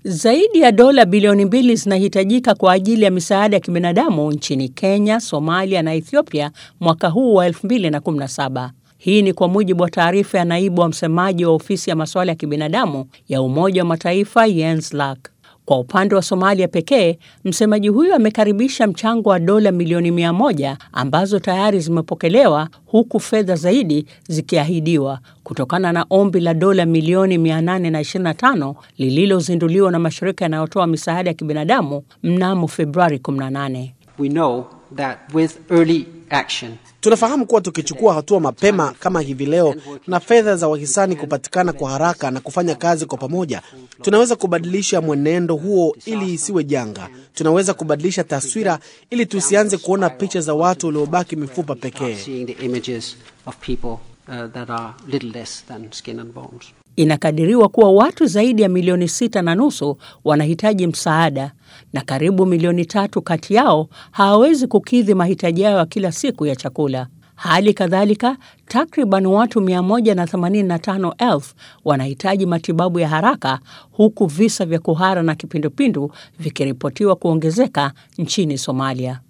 Zaidi ya dola bilioni mbili zinahitajika kwa ajili ya misaada ya kibinadamu nchini Kenya, Somalia na Ethiopia mwaka huu wa 2017. Hii ni kwa mujibu wa taarifa ya naibu wa msemaji wa ofisi ya masuala ya kibinadamu ya Umoja wa Mataifa Jens Laerke. Kwa upande wa Somalia pekee, msemaji huyo amekaribisha mchango wa dola milioni mia moja ambazo tayari zimepokelewa huku fedha zaidi zikiahidiwa kutokana na ombi la dola milioni 825 lililozinduliwa na mashirika yanayotoa misaada ya kibinadamu mnamo Februari 18. We know that with early action Tunafahamu kuwa tukichukua hatua mapema kama hivi leo na fedha za wahisani kupatikana kwa haraka na kufanya kazi kwa pamoja, tunaweza kubadilisha mwenendo huo ili isiwe janga. Tunaweza kubadilisha taswira ili tusianze kuona picha za watu waliobaki mifupa pekee. seeing the images of people uh, that are little less than skin and bones. Inakadiriwa kuwa watu zaidi ya milioni sita na nusu wanahitaji msaada na karibu milioni tatu kati yao hawawezi kukidhi mahitaji yao ya kila siku ya chakula. Hali kadhalika, takriban watu 185,000 wanahitaji matibabu ya haraka huku visa vya kuhara na kipindupindu vikiripotiwa kuongezeka nchini Somalia.